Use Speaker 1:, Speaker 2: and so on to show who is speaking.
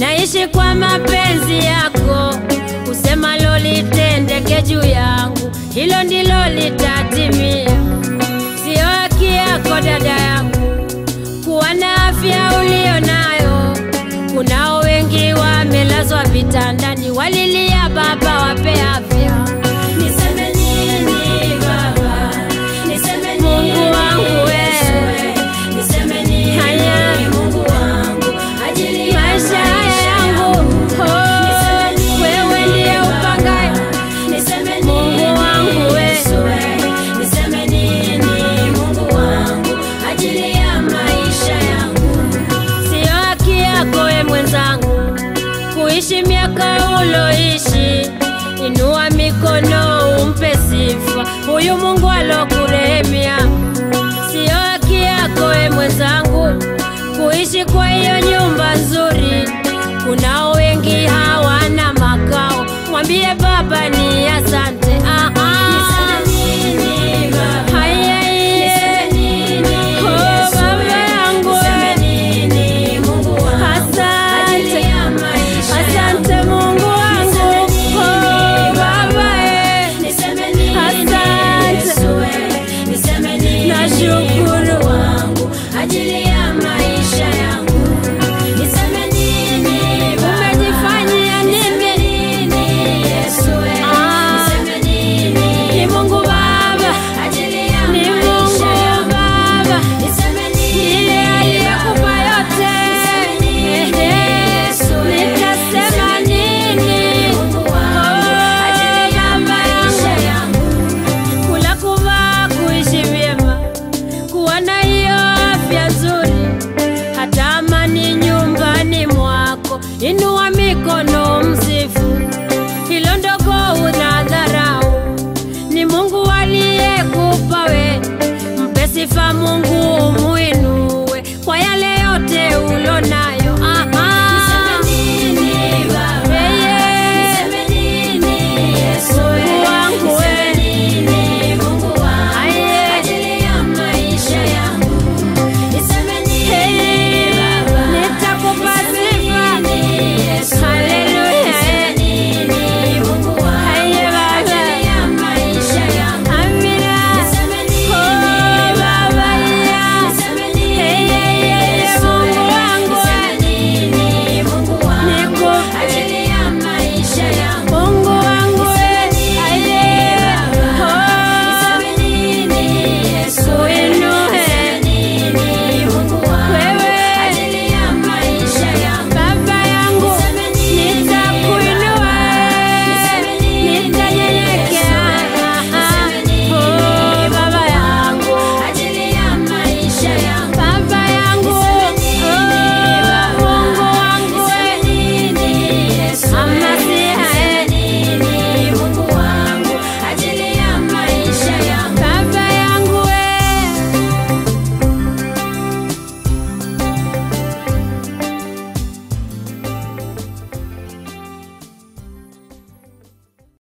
Speaker 1: naishi kwa mapenzi yako, kusema lolitendeke juu yangu, hilo ndilo litatimia. Sio haki yako dada yangu kuwa na afya ulio nayo. Kunao wengi wamelazwa vitandani, walilia Baba wape afya. Niseme nini Baba? Niseme nini Mungu wangu wewe? Niseme nini haya Mungu wangu ajili ya maisha yangu? Oh, wewe ndiye upangaye. Niseme nini Mungu wangu wewe? Niseme nini Mungu wangu ajili ya maisha yangu? Sio haki yako we mwenzangu kuishi miaka uloishi. Inua mikono umpe sifa huyu Mungu alokurehemia. Sio haki yako we mwenzangu kuishi kwa hiyo nyumba nzuri. Kunao wengi hawana makao, mwambie Baba ni asante. Ah, ah. Haya, iye. Oh, Baba yangu Asante, asante Mungu wangu, oh Baba eh. Asante, nashukuru ajili ya maisha yangu. Niseme nini Baba? Umejifanyia nini? Ah, ni Mungu Baba, ni Mungu Baba, ndiye aliyekupa yote. Nitasema nini? Oh, Baba yangu kula, kuvaa, kuishi vyema, kuwa na hiyo afya nzuri, hata amani nyumbani mwako. Inua